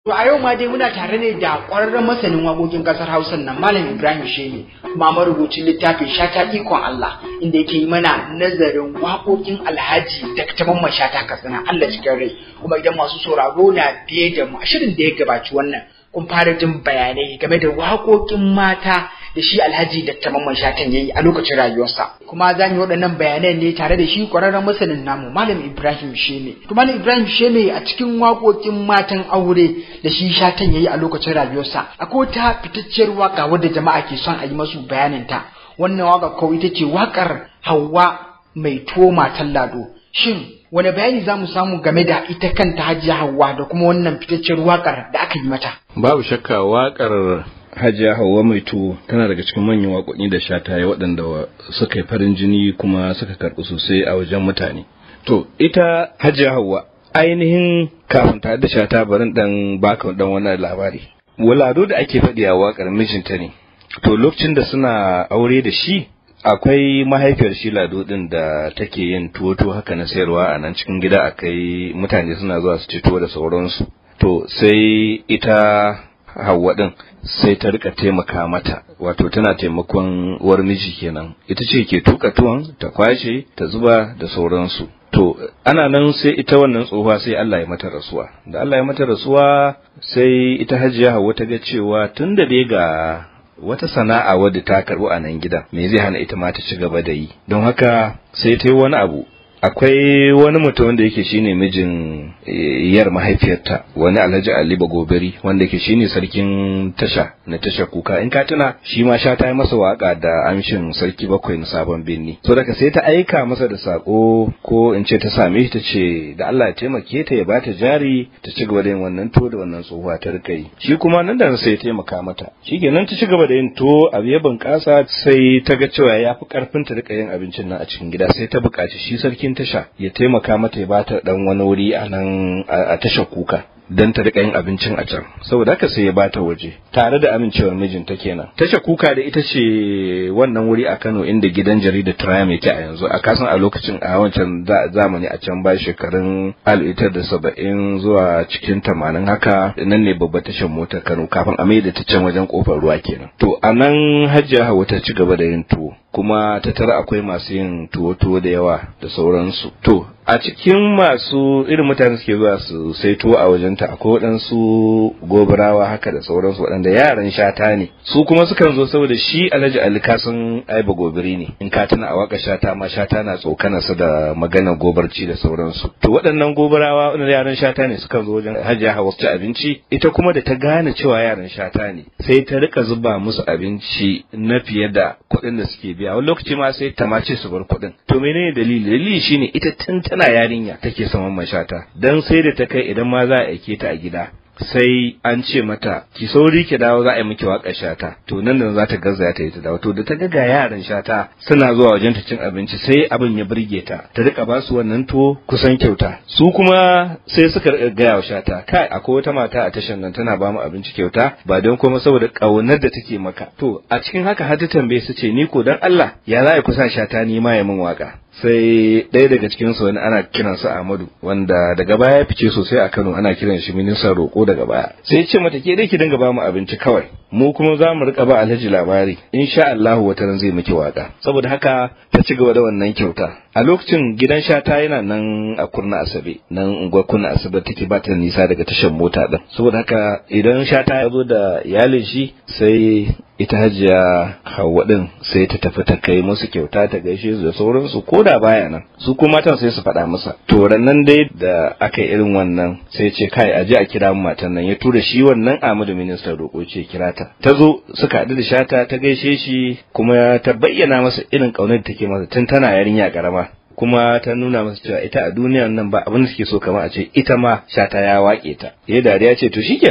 To a yau ma dai muna tare ne da ƙwararren masanin waƙoƙin ƙasar Hausa nan Malam Ibrahim Shehi kuma marubucin littafin Shata Ikon Allah inda yake yi mana nazarin waƙoƙin Alhaji Dr. Mamman Shata Katsina Allah cikin rai kuma idan masu sauraro na biye da mu a shirin da ya gabaci wannan kun fara jin bayanai game da waƙoƙin mata da shi Alhaji Dr. Mamman Shatan yayi a lokacin rayuwarsa kuma za mu yi waɗannan bayanan ne tare da shi ƙwararren masanin namu Malam Ibrahim Sheme to Malam Ibrahim Sheme a cikin waƙoƙin matan aure da shi Shatan yayi a lokacin rayuwarsa akwai ta fitacciyar waka wadda jama'a ke son a yi masu bayanin ta wannan waka ko ita ce wakar Hauwa mai tuwo matan lado shin wani bayani za mu samu game da ita kanta Hajiya Hauwa da kuma wannan fitacciyar wakar da aka yi mata babu shakka wakar Hajiya Hauwa mai tuwo tana daga cikin manyan waƙoƙi da shata ya waɗanda suka yi farin jini kuma suka karɓi sosai a wajen mutane. To, ita Hajiya Hauwa ainihin kafin ta da shata barin dan baka dan wannan labari. Walado da ake faɗi a waƙar mijinta ne. To, lokacin da suna aure da shi, akwai mahaifiyar shi lado din da take yin tuwo-tuwo haka na sayarwa a nan cikin gida akai mutane suna zuwa su ci tuwo da sauransu. To, sai ita Hauwa din sai ta rika taimaka mata wato tana taimakon uwar miji kenan ita ce ke tuka tuwon ta kwashe ta zuba da sauransu to ana nan sai ita wannan tsohuwa sai Allah ya mata rasuwa da Allah ya mata rasuwa sai ita hajiya Hauwa ta ga cewa tun da dai ga wata sana'a wadda ta karɓi a nan gidan me zai hana ita ma ta ci gaba da yi don haka sai ta yi wani abu akwai wani mutum wanda yake shine mijin yar mahaifiyarta wani alhaji ali bagobiri wanda yake shine sarkin tasha na tasha kuka in ka tuna shi ma sha ta yi masa waka da amshin sarki bakwai na sabon birni so daga sai ta aika masa da sako ko in ce ta same shi ta ce da Allah ya taimake ta ya bata jari ta ci gaba da yin wannan to da wannan tsohuwa ta rika yi shi kuma nan da sai ya taimaka mata shikenan ta ci gaba da yin to abu ya bunƙasa sai ta ga cewa ya fi karfin ta rika yin abincin nan a cikin gida sai ta buƙaci shi sarkin tasha ya taimaka mata ya bata dan wani wuri a nan a tashar kuka don ta rika yin abincin a can saboda haka sai ya bata waje tare da amincewar mijinta kenan tasha kuka da ita ce wannan wuri a Kano inda gidan jarida Triumph yake a yanzu a kasan a lokacin a wancan zamani a can ba shekarun da saba'in zuwa cikin tamanin haka nan ne babbar tashar motar Kano kafin a mai da ta can wajen kofar ruwa kenan to a nan Hajiya Hauwa ta ci gaba da yin tuwo kuma ta tara akwai masu yin tuwo-tuwo da yawa da sauransu to a cikin masu irin mutane suke zuwa su sai tuwo a wajenta akwai waɗansu gobarawa haka da sauransu waɗanda yaran shata ne su kuma sukan zo saboda shi alhaji ali kasan aiba gobiri ne in ka tuna a waka shata ma shata na tsokana su da magana gobarci da sauransu to waɗannan gobarawa waɗanda yaran shata ne sukan zo wajen hajiya hawa ci abinci ita kuma da ta gane cewa yaran shata ne sai ta rika zuba musu abinci na fiye da kuɗin da suke biya wani lokaci ma sai ta mace su bar kuɗin to menene dalili dalili shine ita tun tana yarinya take saman mashata dan sai da ta kai idan ma za a aike ta a gida sai an ce mata ki sauri ki dawo za a yi miki waƙar shata to nan da za ta gaza ta yi ta dawo to da ta ga ga yaran shata suna zuwa wajen ta cin abinci sai abin ya burge ta ta rika ba su wannan tuwo kusan kyauta su kuma sai suka gaya wa shata kai akwai wata mata a tashan nan tana ba mu abinci kyauta ba don kuma saboda ƙaunar da take maka to a cikin haka har ta tambaye su ce ni ko dan Allah ya za a kusa shata ni ma ya min waka sai ɗaya daga cikin su wani ana kiransa Ahmadu wanda daga baya ya fice sosai a Kano ana kiran shi ministan roƙo daga baya sai ce mata ke dai ki dinga ba mu abinci kawai mu kuma za mu rika ba Alhaji labari insha Allah wata ran zai miki waka saboda haka ta ci gaba da wannan kyauta a lokacin gidan shata yana nan a kurna asabe nan unguwar kurna asabe take ba ta nisa daga tashar mota din saboda haka idan shata ya zo da iyalin shi sai ita hajiya hawa din sai ta tafi ta kai musu kyauta ta gaishe su da sauransu ko da baya nan su kuma matan sai su faɗa masa to nan dai da aka yi irin wannan sai ce kai aje a kira mu matan nan ya tura shi wannan Ahmadu ministan roƙo ce kira ta ta zo suka haɗu da shata ta gaishe shi kuma ta bayyana masa irin ƙaunar da take masa tun tana yarinya karama kuma ta nuna masa cewa ita a duniyan nan ba abin da suke so kamar a ce ita ma shata ya wake ta ya dariya ce to shikenan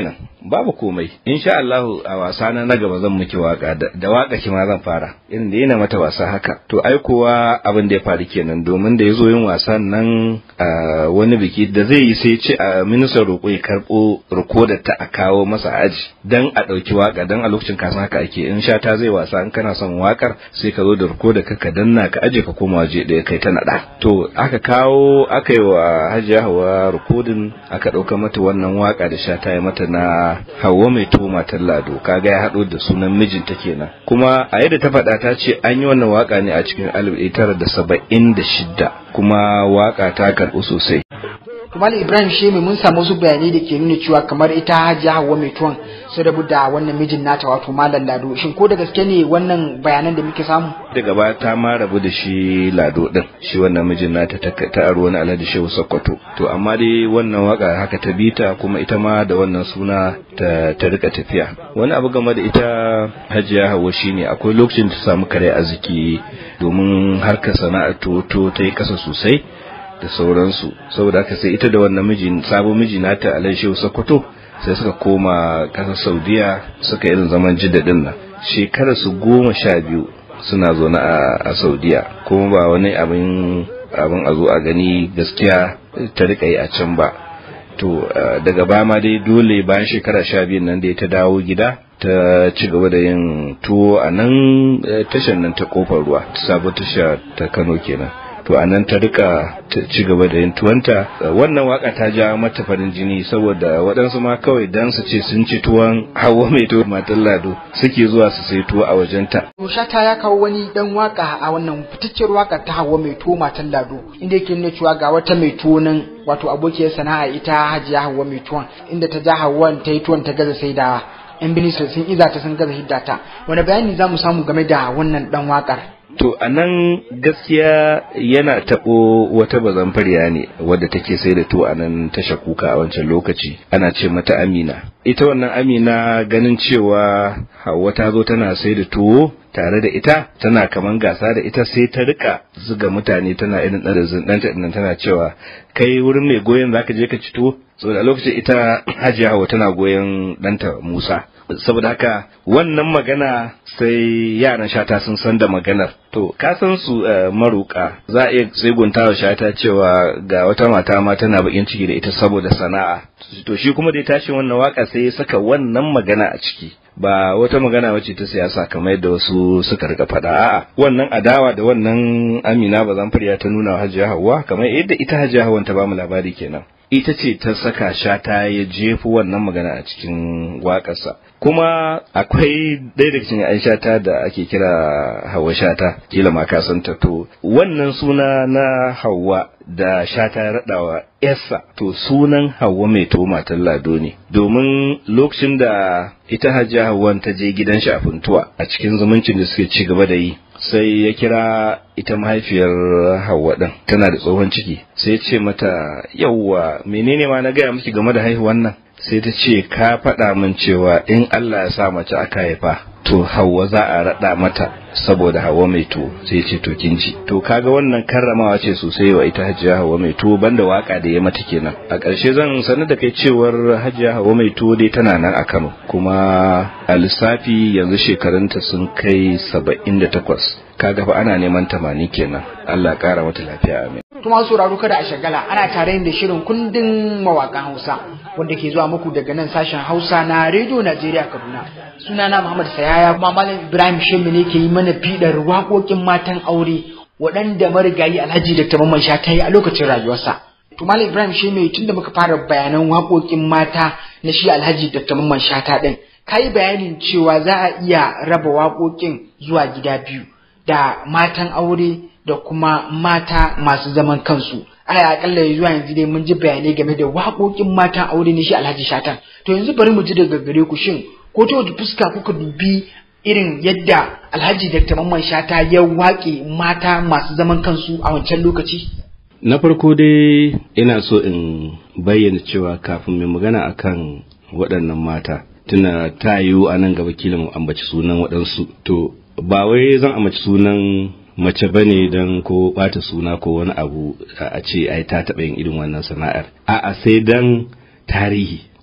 babu komai insha Allah a wasa na na gaba zan miki waka da waka ki ma zan fara irin da yana mata wasa haka to ai kuwa abin da ya faru kenan domin da yazo yin wasan nan a wani biki da zai yi sai ce a ministan roƙo ya karɓo rikodar ta a kawo masa aji dan a ɗauki waka dan a lokacin kasan haka ake in sha ta zai wasa in kana son wakar sai ka zo da rikodar ka ka danna ka aje ka koma waje ɗaya kai ta naɗa to aka kawo aka yi wa hajiya hawa rikodin aka ɗauka mata wannan waka da sha ta yi mata na hawa mai tuwo matar lado kaga ya haɗo da sunan mijinta kenan kuma a yadda ta faɗa ta ce an yi wannan waka ne a cikin alif tara da saba'in da shidda kuma waka ta karɓu sosai Malam Ibrahim Shemi mun samu wasu bayanai da ke nuna cewa kamar ita Hajiya Hauwa mai tuwon sun rabu da wannan mijin nata wato Malam Lado shin ko da gaske ne wannan bayanan da muke samu daga baya ta ma rabu da shi Lado din shi wannan mijin nata ta ta aro wani Alhaji Shehu Sokoto to amma dai wannan waka haka ta bita kuma ita ma da wannan suna ta ta rika tafiya wani abu game da ita Hajiya Hauwa shine akwai lokacin ta samu kare arziki domin harkar sana'ar to ta yi kasa sosai da sauransu saboda haka sai ita da wannan miji sabon miji nata Alhaji Sokoto sai suka koma kasar Saudiya suka irin zaman jidda din nan shekarar su goma sha biyu suna zaune a Saudiya kuma ba wani abin abin a zo a gani gaskiya ta rika yi a can ba to daga baya ma dai dole bayan shekara sha biyun nan da ta dawo gida ta ci gaba da yin tuwo a nan tashar nan ta kofar ruwa sabon tasha ta Kano kenan to a nan ta rika ci gaba da yin tuwanta wannan waka ta ja mata farin jini saboda waɗansu ma kawai dan su ce sun ci tuwon hawa mai tuwo matan lado suke zuwa su sai tuwo a wajenta. Shata ya kawo wani dan waka a wannan fitacciyar waka ta hawa mai tuwo matan lado inda yake nuna cewa ga wata mai tuwo nan wato abokiyar sana'a ita hajiya hawa mai tuwon inda ta ja hawan ta yi tuwon ta gaza saidawa. yan binisir sun iza ta sun gaza hiddata wani bayani za mu samu game da wannan dan wakar To a nan gaskiya yana taɓo wata bazanfariya ne wadda take sai da to a nan tasha kuka a wancan lokaci ana ce mata Amina. Ita wannan Amina ganin cewa Hauwa ta zo tana sai da tuwo tare da ita tana kaman gasa da ita sai ta rika zuga mutane tana irin ɗarizin ɗanta ɗin tana cewa kai wurin mai goyon zaka je ka ci tuwo saboda a lokacin ita Hajiya Hauwa tana goyon ɗanta Musa. saboda haka wannan magana sai yaran shata sun san da maganar to ka san su maruka za a iya tsegunta wa shata cewa ga wata mata ma tana bakin ciki da ita saboda sana'a to shi kuma da ya tashi wannan waka sai ya saka wannan magana a ciki ba wata magana wacce ta siyasa kamar yadda wasu suka rika faɗa a'a wannan adawa da wannan Amina bazan fariya ta nuna wa Hajiya Hauwa kamar yadda ita Hajiya Hauwa ta bamu labari kenan ita ce ta saka shata ya jefu wannan magana a cikin waƙarsa kuma akwai ɗaya daga cikin yan shata da ake kira hawa shata kila ma ka san ta to wannan suna na hawa da shata ya raɗawa yarsa to sunan hawa mai to matan lado ne domin lokacin da ita hajiya hawan ta je gidan shi a funtuwa a cikin zumuncin da suke ci gaba da yi sai ya kira ita mahaifiyar Hauwa ɗin tana da tsohon ciki sai ya ce mata yauwa menene ma na gaya miki game da haihuwan nan sai ta ce ka faɗa min cewa in Allah ya sa mace aka haifa to Hauwa za a raɗa mata saboda Hauwa mai tuwo sai ce to kin ji to kaga wannan karramawa ce sosai wa ita Hajiya Hauwa mai tuwo banda waka da ya mata kenan a ƙarshe zan sanar da kai cewar Hajiya Hauwa mai tuwo dai tana nan a Kano kuma a lissafi yanzu shekarunta sun kai saba'in da takwas kaga fa ana neman tamani kenan Allah ya kara mata lafiya amin kuma sauraro kada a shagala ana tare da shirin kundin mawakan Hausa wanda ke zuwa muku daga nan sashen Hausa na Radio Najeriya Kaduna sunana Muhammad Sayaya kuma Malam Ibrahim Shemmi ne ke yi mana fidar waƙoƙin matan aure waɗanda marigayi Alhaji Dr. Mamman Sha ta yi a lokacin rayuwarsa to Malam Ibrahim Shemmi tunda muka fara bayanan waƙoƙin mata na shi Alhaji Dr. Mamman Shata din kai bayanin cewa za a iya raba waƙoƙin zuwa gida biyu da matan aure da kuma mata masu zaman kansu aya akalla zuwa yanzu dai mun ji bayanai game da waƙoƙin matan aure ne shi Alhaji Shatan to yanzu bari mu ji daga gare ku shin ko ta wace fuska kuka dubi irin yadda Alhaji Dr. Mamman Shata ya waƙe mata masu zaman kansu a wancan lokaci na farko dai ina so in bayyana cewa kafin mai magana akan waɗannan mata tuna ta yiwu a nan gaba kila mu ambaci sunan waɗansu to ba wai zan ambaci sunan mace ba ne don ko bata suna ko wani abu a ce ai ta taɓa yin irin wannan sana'ar a'a sai dan tarihi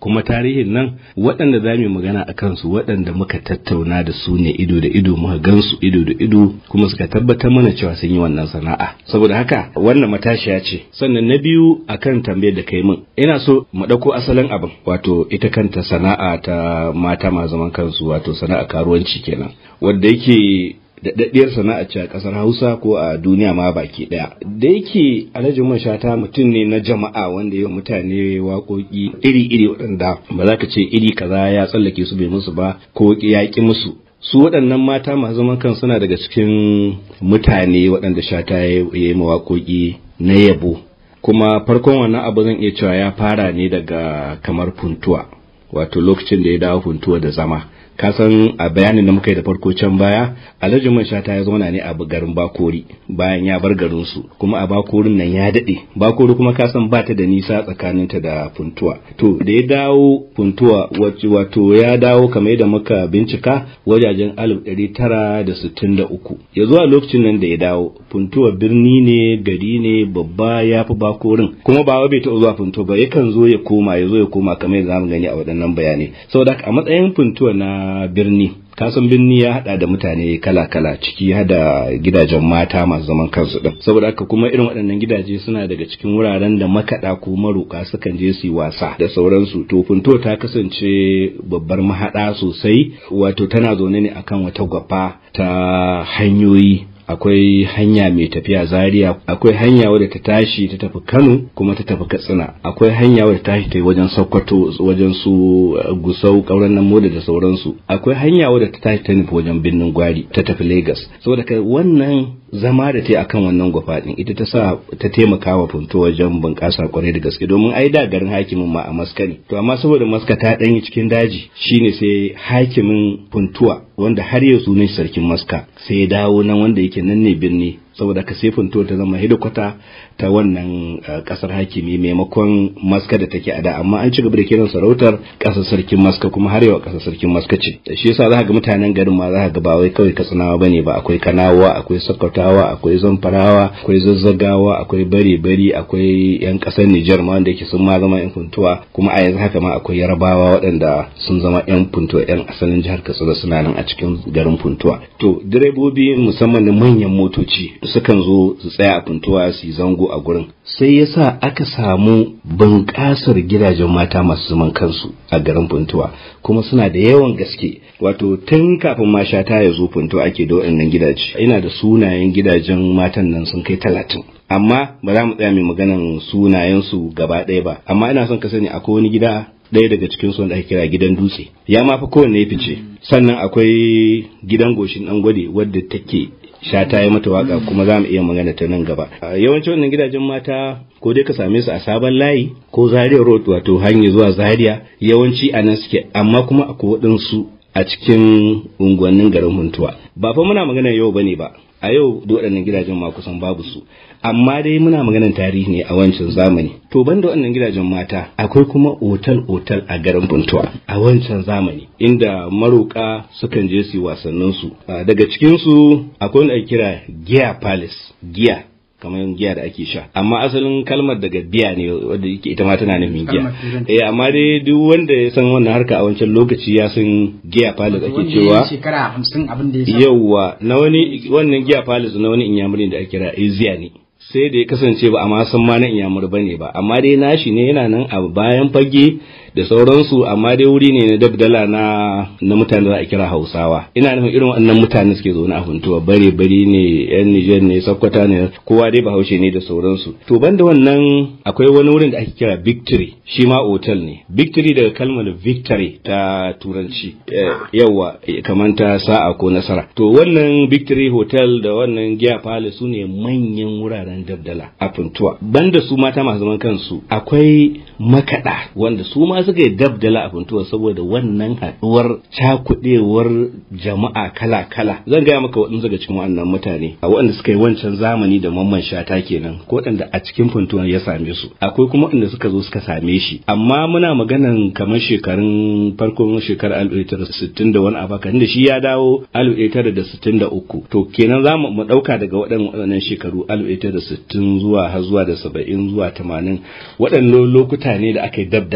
kuma tarihin nan waɗanda za mu magana a kansu waɗanda muka tattauna da su ne ido da ido muka gansu ido da ido kuma suka tabbatar mana cewa sun yi wannan sana'a saboda haka wannan matashiya ce sannan na biyu akan tambayar da kai min ina so mu ɗauko asalin abin wato ita kanta sana'a ta mata ma zaman kansu wato sana'a karuwanci kenan wanda yake daɗaɗɗiyar sana'a ce a ƙasar Hausa ko a duniya ma baki ɗaya. Da yake Alhaji Mashata mutum ne na jama'a wanda ya mutane waƙoƙi iri-iri waɗanda ba za ka ce iri kaza ya tsallake su bai musu ba ko ya ƙi musu. Su waɗannan mata masu zaman kan suna daga cikin mutane waɗanda Shata ya yi waƙoƙi na yabo. Kuma farkon wannan abu zan iya cewa ya fara ne daga kamar funtuwa wato lokacin da ya dawo funtuwa da zama. ka san a bayanin da muka yi da farko can baya alhaji man shata ya zauna ne a garin bakori bayan ya bar garin su kuma a bakorin nan ya dade bakori kuma ka san bata da nisa tsakaninta da funtuwa to da ya dawo funtuwa wato ya dawo kamar yadda muka bincika wajajen alif ɗari tara da sittin da uku ya zuwa lokacin nan da ya dawo funtuwa birni ne gari ne babba ya fi bakorin kuma ba bai taɓa zuwa funtuwa ba yakan zo ya koma ya zo ya koma kamar yadda zamu gani a waɗannan bayanai saboda a matsayin funtuwa na birni kasan birni ya hada da mutane kala-kala ciki hada gidajen mata masu zaman kansu din saboda haka kuma irin waɗannan gidaje suna daga cikin wuraren da makaɗa ko maruka sukan je su yi wasa da sauransu to funto ta kasance babbar mahaɗa sosai wato tana zaune ne akan wata gwafa ta hanyoyi akwai hanya mai tafiya zaria akwai hanya wadda ta tashi ta tafi kano kuma ta tafi katsina akwai hanya wadda ta tashi ta wajen sokoto wajen su gusau kauran nan moda da sauransu akwai hanya wadda ta tashi ta nufi wajen birnin gwari ta tafi lagos saboda ka wannan zama da ta akan wannan gwafa din ita ta sa ta taimaka wa funto wajen bunƙasa kwarai da gaske domin ai da garin hakimin ma a maska ne to amma saboda maska ta ɗanyi cikin daji shine sai hakimin funtuwa wanda har yau sunan sarkin maska sai ya dawo nan wanda yake nan ne birni saboda ka sai funtuwa ta zama hidikwata ta wannan kasar hakimi maimakon maska da take a da amma an ci gaba da kiran sarautar kasar sarkin maska kuma har yau kasar sarkin maska ce da shi yasa za ga mutanen garin ma za ga ba wai kawai katsinawa bane ba akwai kanawa akwai sakkwatawa akwai zamfarawa akwai zazzagawa akwai bare bari akwai yan kasar Nijar ma wanda yake sun ma zama yan funtuwa kuma a yanzu haka ma akwai yarabawa waɗanda sun zama yan funtuwa yan asalin jihar Katsina suna nan a cikin garin funtuwa to direbobi musamman na manyan motoci sukan zo su tsaya a funtuwa su yi zango a gurin sai yasa aka samu bunƙasar gidajen mata masu zaman kansu a garin funtuwa kuma suna da yawan gaske wato tun kafin ma shata ya zo funtuwa ake da waɗannan gidaje ina da sunayen gidajen matan nan sun kai talatin amma ba za mu tsaya mai maganan sunayensu gaba ɗaya ba amma ina son ka sani akwai wani gida ɗaya daga cikin su wanda ake kira gidan dutse ya ma fa kowanne ya fice sannan akwai gidan goshin ɗan gwade wadda take sha ta yi mata waka kuma za mu iya magana ta nan gaba yawanci wannan gidajen mata ko dai ka same su a sabon layi ko zaria road wato hanyar zuwa zaria yawanci a nan suke amma kuma akwai waɗansu a cikin unguwannin garin huntuwa ba fa muna magana yau bane ba a yau da waɗannan gidajen ma kusan babu su amma dai muna maganar tarihi ne a wancan zamani to banda waɗannan gidajen mata akwai kuma otal otal a garin Buntuwa a wancan zamani inda maroka sukan je su wasannin su daga cikin su akwai wanda ake kira Giya Palace giya kamar giya da ake sha amma asalin kalmar daga biya ne wadda yake ita ma tana nufin giya eh amma dai duk wanda ya san wannan harka a wancan lokaci ya san giya palace ake cewa shekara 50 abin da ya yawa na wani wannan giya palace na wani inyamurin da ake kira Asia ne sai da ya kasance ba a ma san ma na inyamur bane ba amma dai nashi ne yana nan a bayan fage da sauransu amma dai wuri ne na dabdala na na mutane da a kira Hausawa ina nufin irin wannan mutane suke zaune a huntuwa bare bare ne yan Niger ne Sokoto ne kowa dai Bahaushe ne da sauransu to banda wannan akwai wani wurin da ake kira Victory shi ma hotel ne Victory daga kalmar victory ta turanci yawa kamar ta sa'a ko nasara to wannan Victory hotel da wannan Giya Palace su ne manyan wuraren dabdala a huntuwa banda su mata masu zaman kansu akwai makada wanda su ma suka yi dabdala a funtuwa saboda wannan haɗuwar cakuɗewar jama'a kala-kala zan gaya maka waɗansu daga cikin waɗannan mutane a waɗanda suka yi wancan zamani da mamman shata kenan ko waɗanda a cikin funtuwa ya same su akwai kuma waɗanda suka zo suka same shi amma muna maganan kamar shekarun farkon shekarar alif ɗaya sittin da wani abu da shi ya dawo alif ɗaya tara da sittin da uku to kenan za mu ɗauka daga waɗannan shekaru alif ɗaya tara sittin zuwa har zuwa da saba'in zuwa tamanin waɗannan lokuta ne da aka yi dabdala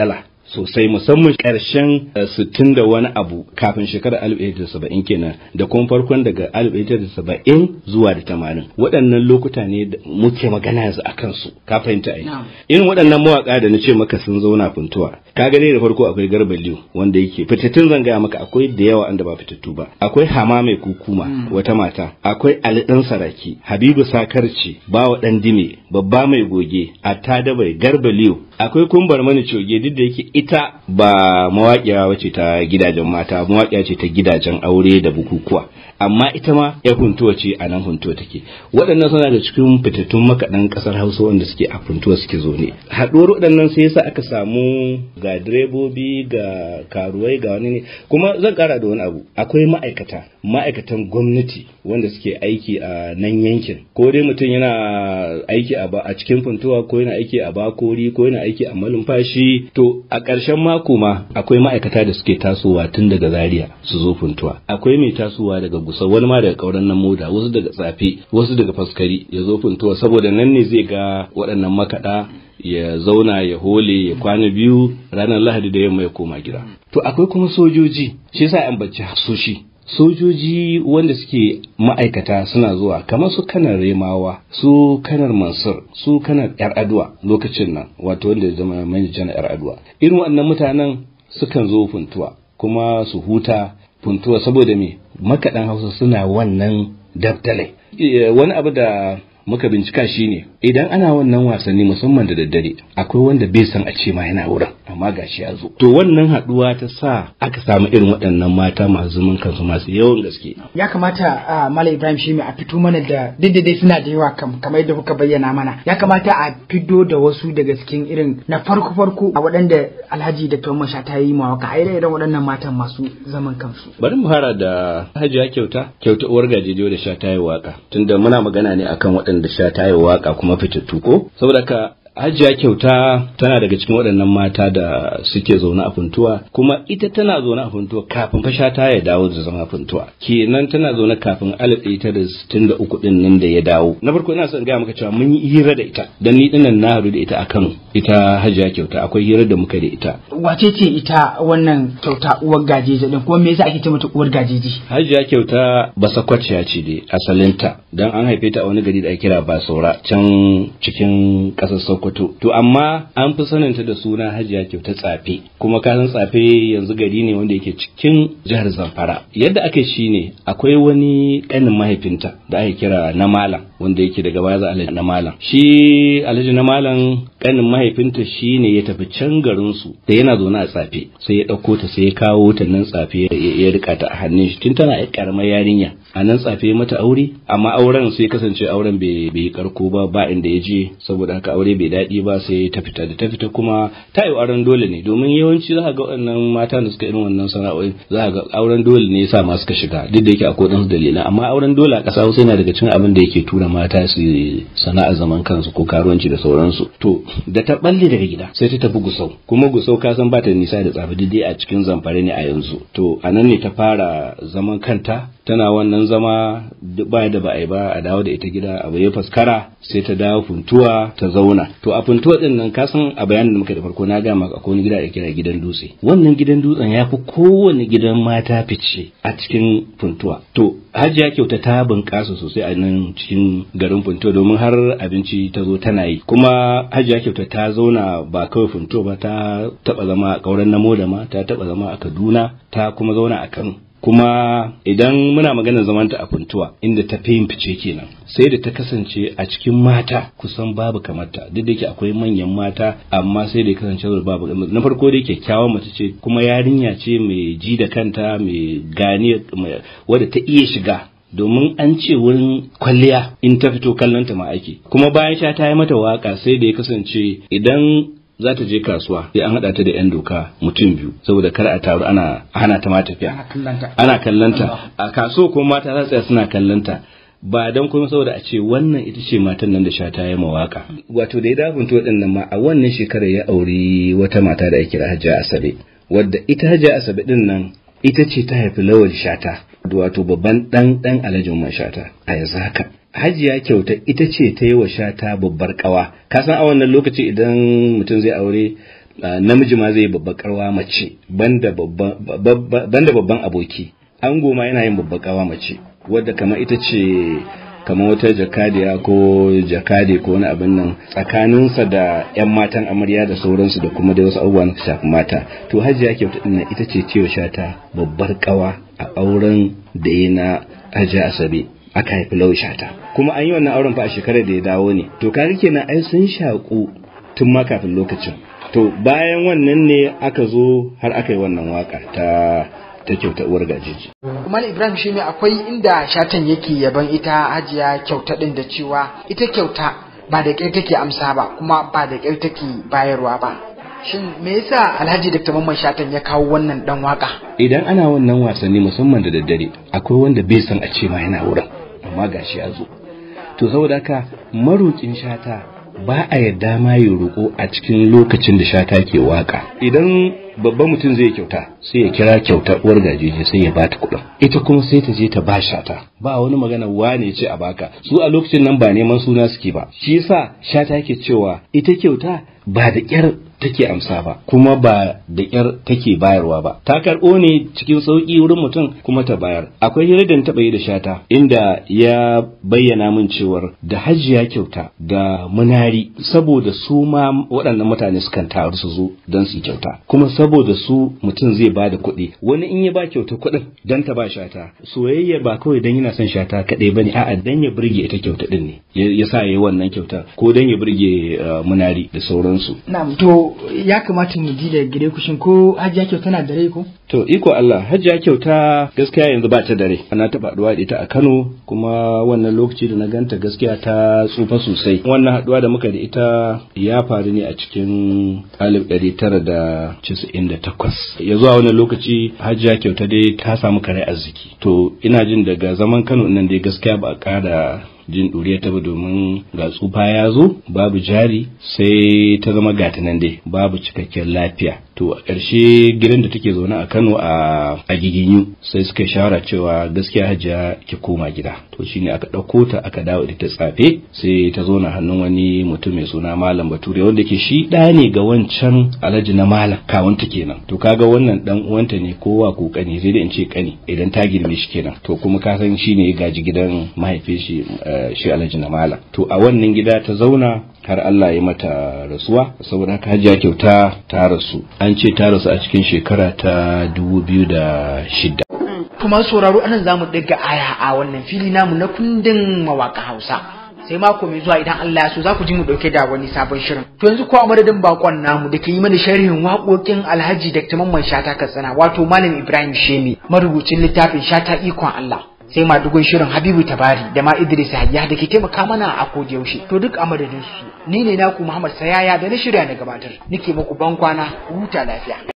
sosai musamman ƙarshen sittin da wani abu kafin shekarar alif ɗaya da saba'in kenan da kuma farkon daga alif ɗaya da saba'in zuwa da tamanin waɗannan lokuta ne da muke magana yanzu a kansu ka fahimta ai irin waɗannan mawaƙa da na ce maka sun zauna funtuwa ka gane da farko akwai garba liyu wanda yake fitattun zan gaya maka akwai da yawa anda ba fitattu ba akwai hama mai kukuma wata mata akwai ali ɗan saraki habibu sakarci bawa ɗan dime babba mai goge atta bai garba liyu akwai kumbar mani coge duk da yake ita ba mawaƙiya wace ta gidajen mata mawaƙiya ce ta gidajen aure da bukukuwa amma ita ma ya funtuwa ce a nan funtuwa take waɗannan suna da cikin fitattun makaɗan ƙasar hausa wanda suke a funtuwa suke zo ne haɗuwar waɗannan sai yasa aka samu ga direbobi ga karuwai ga wani ne kuma zan ƙara da wani abu akwai ma'aikata ma'aikatan gwamnati wanda suke aiki a nan yankin ko dai mutum yana aiki a cikin funtuwa ko yana aiki a bakori ko yana aiki a malumfashi to a ƙarshen mako ma akwai ma'aikata da suke tasowa tun daga zaria su zo funtuwa akwai mai tasowa daga gusa wani ma daga kauran nan moda wasu daga tsafe wasu daga faskari ya zo funtuwa saboda nan ne zai ga waɗannan makaɗa ya zauna ya hole ya kwana biyu ranar lahadi da yamma ya koma gida to akwai kuma sojoji shi yasa an bacci soshi sojoji wanda suke ma'aikata suna zuwa kamar su kanar remawa su kanar mansur su kanar yar aduwa lokacin nan wato wanda zama manajan yar aduwa irin waɗannan mutanen sukan zo funtuwa kuma su huta funtuwa saboda me makaɗan hausa suna wannan dabtalai wani abu da muka bincika shine idan ana wannan wasanni musamman da daddare akwai wanda bai san a ce ma yana wurin amma gashi ya zo to wannan haduwa ta sa aka samu irin waɗannan mata masu zaman kansu masu yawan gaske ya kamata a Malam Ibrahim shi a fito mana da dai suna da yawa kam kamar yadda kuka bayyana mana ya kamata a fito da wasu daga cikin irin na farko farko a waɗanda Alhaji da Tuwon Masha ta yi mawaka a irin waɗannan matan masu zaman kansu bari mu fara da Hajiya Kyauta Kyauta uwar gajejiyo da Sha ta yi waka tunda muna magana ne akan waɗanda Sha ta yi waka kuma fitattu ko saboda ka Hajiya kyauta tana daga cikin waɗannan mata da suke zaune a funtuwa kuma ita tana zaune a funtuwa kafin fasha ta ya dawo da zama funtuwa kenan tana zaune kafin alif ɗaya tara sittin da uku ɗin nan da ya dawo na farko ina son gaya maka cewa mun yi hira da ita dan ni dinnan na haɗu da ita akan ita Hajiya kyauta akwai hira da muka da ita wace ce ita wannan kyauta uwar gajeji din kuma me yasa ake ce mata uwar gajeji Hajiya kyauta basakwaciya ce dai asalinta dan an haife ta a wani gari da ake kira Basora can cikin ƙasar Sokoto Sokoto. To amma an fi saninta da suna Hajiya Kyauta Tsafe. Kuma ka san Tsafe yanzu gari ne wanda yake cikin jihar Zamfara. Yadda aka shi ne akwai wani ƙanin mahaifinta da ake kira na Malam wanda yake daga baya za Alhaji na Malam. Shi Alhaji na Malam ƙanin mahaifinta shi ne ya tafi can garin su da yana zaune a Tsafe. Sai ya ɗauko ta sai ya kawo ta nan Tsafe ya rika ta a hannun shi tun tana ƴar ƙaramar yarinya. A nan Tsafe mata aure amma auren sai kasance auren bai yi karko ba ba inda ya je saboda haka aure bai daɗi ba sai ta fita da ta fita kuma ta yi auren dole ne domin yawanci za ga waɗannan mata da suka irin wannan sana'o'in za ga auren dole ne yasa ma suka shiga duk da yake akwai ɗansu dalilan amma auren dole a ƙasa Hausa yana daga cikin abin da yake tura mata su sana'a zaman kansu ko karuwanci da sauransu to da ta balle daga gida sai ta tafi Gusau kuma Gusau ka san ba ta nisa da tsafi dai a cikin zamfare ne a yanzu to a nan ne ta fara zaman kanta tana wannan zama ba da ba a yi ba a dawo da ita gida abu ya faskara sai ta dawo funtuwa ta zauna to a funtuwa din nan ka san a bayanin da muka da farko na ga maka akwai wani gida da kira gidan dutse wannan gidan dutsen ya fi kowane gidan mata fice a cikin funtuwa to hajiya kyauta ta bunƙasa sosai a nan cikin garin funtuwa domin har abinci ta zo tana yi kuma hajiya kyauta ta zauna ba kawai funtuwa ba ta taba zama a ƙauren namo da ma ta taba zama a kaduna ta kuma zauna a kano kuma idan muna maganar zamanta a funtuwa inda ta fi yin fice kenan sai da ta kasance a cikin mata kusan babu kamarta duk da yake akwai manyan mata amma sai da kasance babu na farko da kyakkyawan mace ce kuma yarinya ce mai ji da kanta mai gane wadda ta iya shiga domin an ce wurin kwalliya in ta fito kallon ta ma ake kuma bayan sha ta yi mata waka sai da ya kasance idan za ta je kasuwa sai an haɗa ta da 'yan doka mutum biyu saboda kar a taru ana hana ta ma tafiya ana kallanta a kaso kuma mata za tsaya suna kallanta ba don kuma saboda a ce wannan ita ce matan nan da sha ta yi mawaka wato da ya dabunta waɗannan ma a wannan shekarar ya auri wata mata da ake kira Hajiya Asabe wadda ita Hajiya Asabe din nan ita ce ta haifi Lawal Shata wato babban dan dan Alhaji Umar Shata a yanzu haka hajiya kyauta ita ce ta yi wa shata babbar kawa ka san a wannan lokaci idan mutum zai aure namiji ma zai babbar karwa mace banda babban aboki ango ma yana yin babbar kawa mace wadda kamar ita ce kamar wata jakadiya ko jakade ko wani abin nan tsakaninsa da 'yan matan amarya da sauransu da kuma da wasu abubuwa na shafi mata to hajiya kyauta ɗin ita ce cewa shata babbar kawa a auren da ya na hajiya asabe aka haifi lau shata kuma an yi wannan auren fa a shekarar da ya dawo ne to kaga kenan ai sun shaku tun ma kafin lokacin to bayan wannan ne aka zo har aka yi wannan waka ta ta kyauta uwar gajiji. Kuma Ibrahim shi ne akwai inda shatan yake yaban ita hajiya kyauta din da cewa ita kyauta ba da ƙyar take amsa ba kuma ba da ƙyar take bayarwa ba. Shin me yasa Alhaji Dr. Mamman Shatan ya kawo wannan dan waka? Idan ana wannan wasanni musamman da daddare akwai wanda bai san a ce ma yana wurin amma gashi ya zo. To saboda haka maroƙin shata ba a yarda ma ya roƙo a cikin lokacin da shata ke waka. Idan babban mutum zai kyauta sai ya kira kyauta uwar gajeje sai ya bata kuɗin ita kuma sai ta je ta ba shata ba wani magana wane ce a baka su a lokacin nan ba neman suna suke ba shi yasa shata yake cewa ita kyauta ba da ƙyar take amsa ba kuma ba da ƙyar take bayarwa ba ta karɓo ne cikin sauƙi wurin mutum kuma ta bayar akwai hira da taɓa yi da shata inda ya bayyana min cewar da hajiya kyauta da munari saboda su ma waɗannan mutane sukan taru su zo don su kyauta kuma saboda su mutum zai ba da kuɗi wani in ya ba kyauta kuɗin don ta ba shata soyayya ba kawai don yana son shata kaɗai bane a'a dan ya burge ita kyauta ɗin ne ya sa ya yi wannan kyautar ko don ya burge munari da sauransu. Na'am to ya kamata mu ji da gare ku shin ko hajiya kyauta tana da rai ko? To iko Allah hajiya kyauta gaskiya yanzu ba ta da rai ana taɓa haɗuwa da ita a Kano kuma wannan lokaci da na ganta gaskiya ta tsufa sosai wannan haɗuwa da muka da ita ya faru ne a cikin alif ɗari tara da casa'in da takwas ya zuwa wannan lokaci hajiya kyauta dai ta samu kare arziki to ina jin daga zaman Kano nan dai gaskiya ba a ƙara jin ɗuriya ta ba domin ga tsufa ya zo babu jari sai ta zama gata nan dai babu cikakken lafiya to a ƙarshe gidan da take zaune a Kano a a giginyu sai suka shawara cewa gaskiya hajiya ki koma gida to shine aka ɗauko ta aka dawo da ta tsafe sai ta zo na hannun wani mutum mai suna malam bature wanda ke shi ɗa ne ga wancan alhaji na malam kawunta kenan to kaga wannan dan uwanta ne kowa ko kani sai da in ce kani idan ta girme shi kenan to kuma ka san shine ya gaji gidan mahaifin shi shi alhaji na malam to a wannan gida ta zauna har Allah ya mata rasuwa saboda haka hajiya kyauta ta rasu an ce ta rasu a cikin shekara ta dubu biyu da shida. kuma sauraro anan zamu ɗiga aya a wannan fili namu na kundin mawaka Hausa sai mako mai zuwa idan Allah ya so za ku ji mu dauke da wani sabon shirin to yanzu ko a madadin bakon namu da ke yi mana sharhin waƙoƙin Alhaji Dr. Mamman Shata Katsina wato Malam Ibrahim Shemi marubucin littafin Shata ikon Allah sai madugun shirin Habibu Tabari da ma Idris Hayya da ke taimaka mana a kodi yaushe to duk a madadin su ni ne naku Muhammad Sayaya da na shirya na gabatar nake muku ban kwana huta lafiya